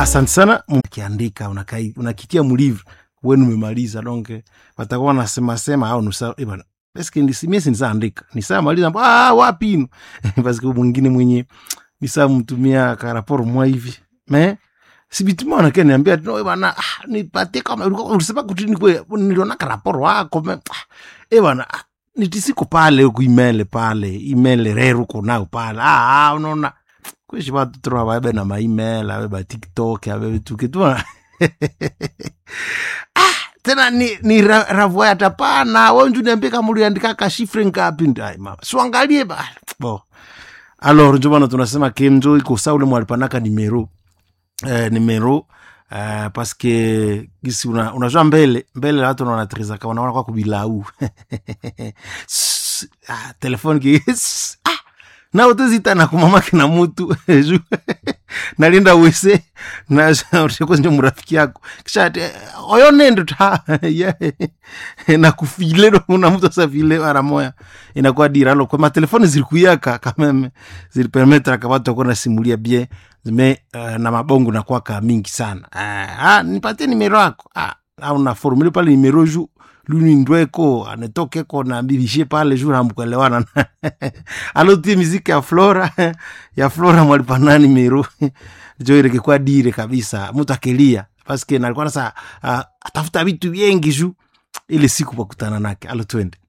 asante sana ukiandika unakai- unakitia mlivre wenu umemaliza donke watakuwa wanasema sema au nusa eh bana eske nisimie sinisaandika nisamaliza ah wapi ino paske mwingine mwenye nisamtumia karaporo mwa hivi me sibitima wanake niambia no eh bana ah, nipatie kama ulikuwa ulisema kutini kwe niliona karaporo wako me ah, eh bana ah, nitisiko pale kuimele pale imele reru konao pale ah, ah unaona kweshi vatu tro vabe na maimel ave ba tiktok ave vituke tu ah, tena ni, ni ra, ravoya tapana wenju niambie kama uliandika kashifre ngapi ndai mama siangalie ba bo alors njo bana tunasema kenjo iko sa ule mwalipanaka nimero eh, nimero Uh, paske gisi una, unajua mbele mbele watu wanatrizaka wanaona kwa kubilau ah, telefoni ki ah, na utezitana kumamake na mutu ju nalinda wese nakozinje murafiki yako kisha ati oyo nendo ta yeah. nakufile una mtu asafile mara moya inakuwa diralo kwa matelefoni zilikuyaka kameme zilipermetraka watu wakuwa nasimulia bien zime uh, na mabongo nakwaka mingi sana uh, ah, nipatie nimero yako ah, au na formule pale nimero ju lunindweko anetokeko na bibishe pale juu hamkuelewana alotie miziki ya flora ya flora mwalipanani mero jo irekekwa dire kabisa mtu akelia paske nalikuwa nasa uh, atafuta vitu vyengi juu ile siku pakutana nake alo twende